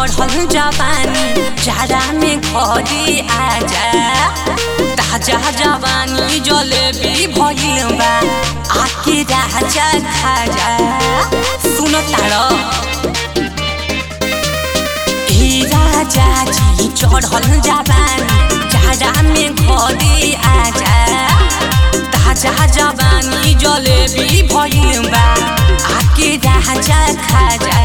चढ़ल जवानी जाड़ा में घरे आजा ताजा जवानी जलेबी भइल बा आके राजा खाजा सुन ताड़ ए राजा जी चढ़ल जवानी जाड़ा में घरे आजा ताजा जवानी जलेबी भइल बा आके राजा खाजा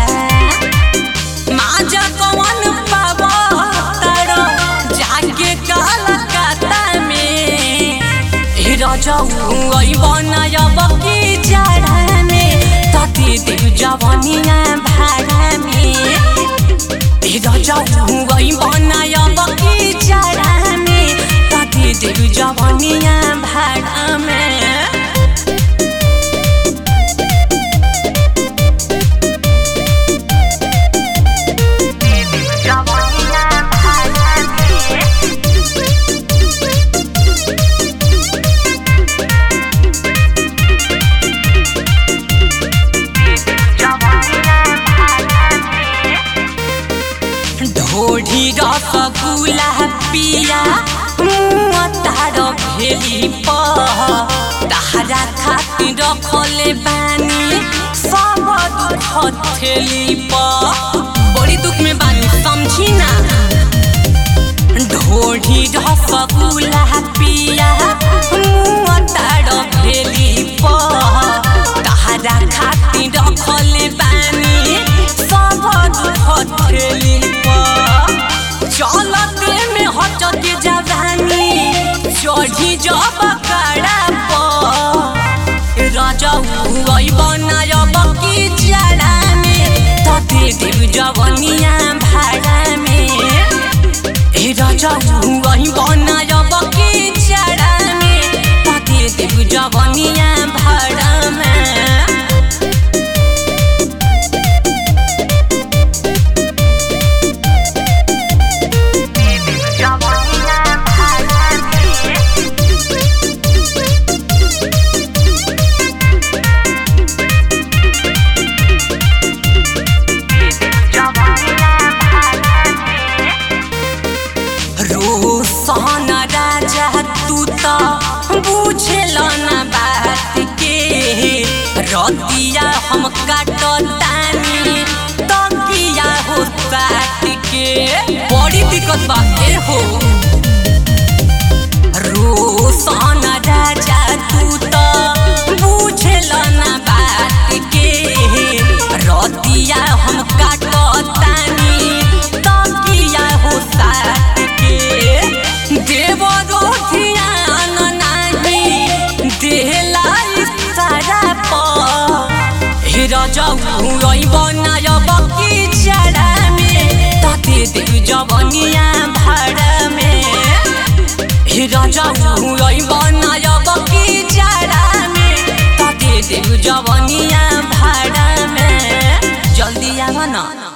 माजा कवन पाव तारो जाके कलकत्ता में ए रजऊ आई बनायब की जाड़ा में तती देव जवनिया भाड़ा में ए रजऊ आई बनायब की जाड़ा में तती देव जवनिया भाड़ा में ढोढी रसगुल्ला पिया मुआ तार भेली प तारा खातिर रखले बानी सब दुख थेली प बड़ी दुख में बानी समझी ना ढोढी रसगुल्ला पिया मुआ तार भेली प तारा खातिर रखले बानी सब दुख थेली प चलते में हटके जवानी चढ़ी जब कड़ा रजऊ बनायब की जड़ा में तते देव जवनिया भाड़ा में ए रजऊ बनायब की जड़ा में तते देव जवनिया भाड़ा में रोशन राजा तू तो बुझल न बात के रतिया हम काटतानी तकिया हो साथ के बड़ी दिक्कत बा ए हो रोशन राजा तू तो बुझल न बात के रतिया हम काटतानी तकिया हो साथ के देव ध्यान नाही देहला सारा प हे रजऊ बनायब की जड़ा में तते देव जवनिया भाड़ा में हे रजऊ बनायब की जड़ा में तते देव जवनिया भाड़ा में जल्दी आव न